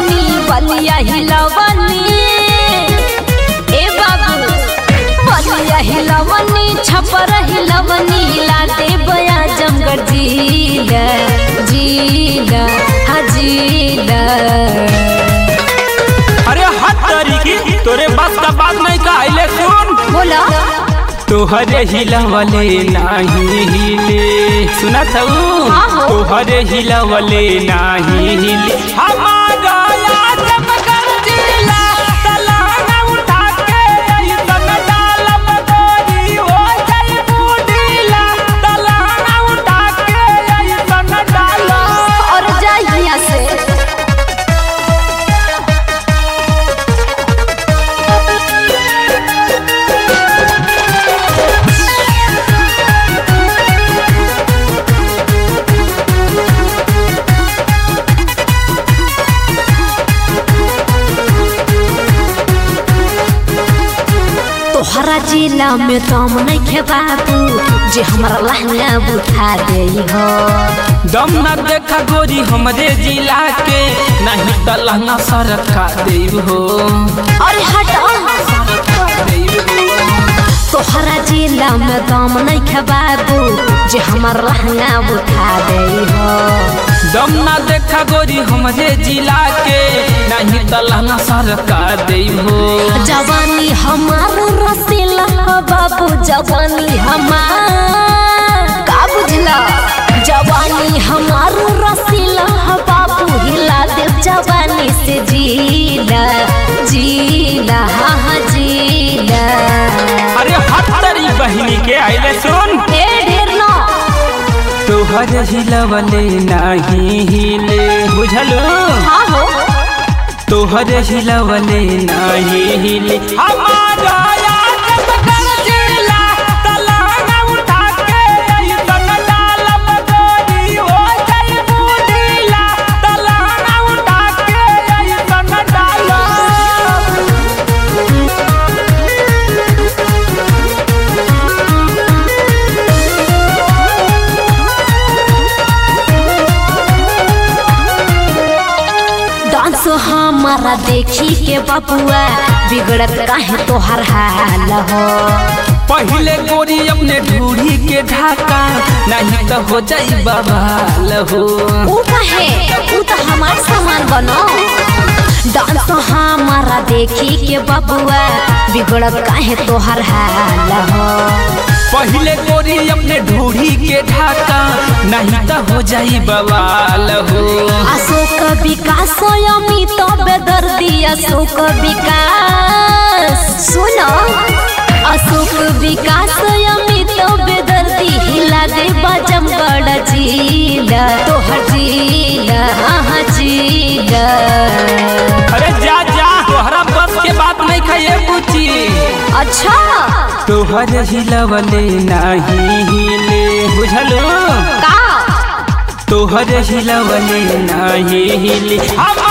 हिलवनी बलिया हिलवनी ए बाबू बलिया हिलवनी छपर हिलवनी लाते बया जमगर जीला जीला हाँ जीला अरे हट तरीकी तोरे बस का बात नहीं कहले सुन बोला तोहरे हिलवले नाही हिले सुना था हाँ हो। तोहरे हिलवले नाही हिले हमारा आजमगढ़ जिला तलाना उठा के ऐसन डालब गोरी हो जाई बुढ़ीला तलाना उठा के ऐसन डालब और जा यहाँ से तोहरा जिला में दम नहीं खे बाबू जे हमारा लहंगा बुझा दे हो दम न देखा गोरी हमरे जिला के नहीं त लहंगा सरका देव हो अरे हट तोहरा जिला में दम नहीं खे बाबू जे हमारा लहंगा बुझा दे हो दम न देखा गोरी हमरे जिला के नहीं त लहंगा सरका देव हो जवानी हमार रसीला हो बाबू जवानी हमार का बुझला जवानी हमार रसीला हो बाबू हिला दे जवानी से जीला जीला हाँ हाँ जीला अरे हत्तरी बहिनी के आइले सुन ए ढेर ना तोहर हिलवले नहीं हिले बुझलू हाँ हो तोहर हिलवले नहीं हिले हमारा आजमगढ़ जिला तलाना उठा के ऐसन डालब गोरी हो जाई बुढ़ीला तलाना उठा के ऐसन डालब डांस हमारा देखी के बबुआ बिगड़त काहे तोहर हाल हो पहले गोरी अपने ढूढ़ी के ढाका नहीं तो हो जाई बवाल हो ऊ कहे ऊ तो हमार सामान बनो डांस हमारा देखी के बबुआ बिगड़त काहे तोहर हाल हो पहले गोरी अपने ढूढ़ी के ढाका नहीं तो हो जाई बवाल हो अशोक विकास अमित बेदर्दी अशोक विकास सुनो अशोक विकास अमित बेदर्दी हिला दे बजम बड़ जीला तोहर जीला हाँ जीला अरे जा जा तोहरा बस के बात नहीं खाइए पूछी अच्छा तोहर हिलवले नहीं हिले बुझलू का तोहर हिलवले नहीं हिले हम